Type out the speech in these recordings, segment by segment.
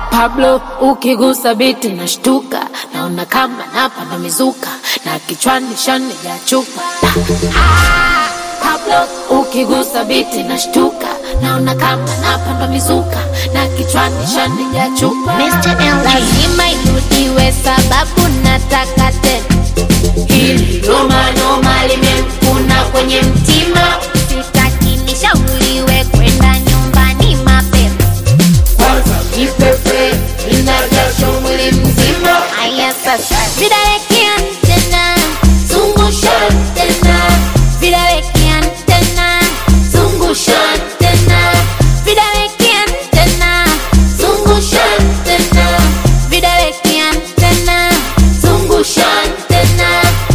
Pablo ukigusa biti nashtuka, naona kama napanda mizuka na kichwani shani ya chupa. Ah, Pablo ukigusa biti nashtuka, naona kama napanda mizuka na kichwani shani ya chupa. Mr. LG. Lazima irudiwe sababu nataka tena. Hili noma noma limemkuna kwenye mtima, Sitaki nishauriwe kwenda nyumbani mapema. kwanza kipepe inajasho mwili mzima. Haya sasa, vidawekea tena, zungusha tena, vidawekea tena, zungusha tena, vidawekea tena, zungusha tena, vidawekea tena, zungusha tena.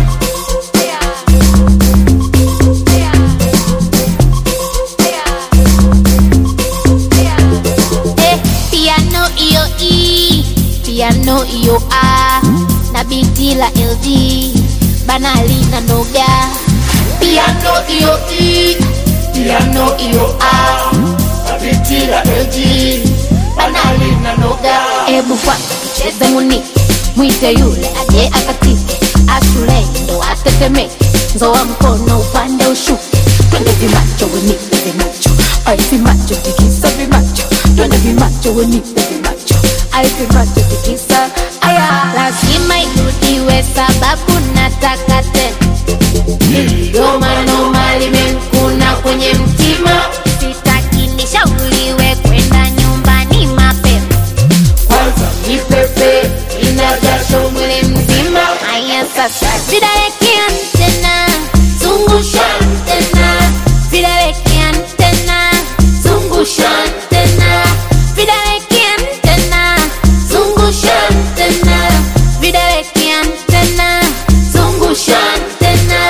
Eh, piano iyo E, piano iyo A, na biti la LG, banali na noga. Piano iyo E, piano iyo A, biti la LG, banali na noga. Ebu kwanza tucheze muni, mwite yule aje akatike, ashule ndo atetemeke, nzoa mkono upande ushuke, twende vimacho wenipe vimacho, ai vimacho tikisa vimacho, twende vimacho wenipe vimacho, ai vimacho tikisa aya, lazima irudiwe sababu nataka tena. Noma noma limemkuna kwenye mtima, Sitaki nishauriwe kwenda nyumbani mapema. kwanza kipepe inajasho mwili mzima. Haya sasa, vidawekea tena, zungusha tena, vidawekea tena, zungusha tena, vidawekea tena, zungusha tena, vidawekea tena, zungusha tena.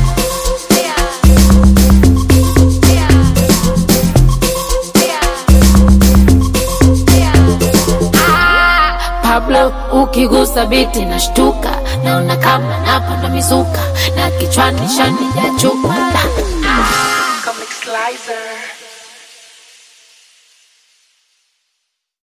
Pablo ukigusa biti nashtuka, naona kama napanda mizuka na kichwani shani ya chupa. Comic Slicer.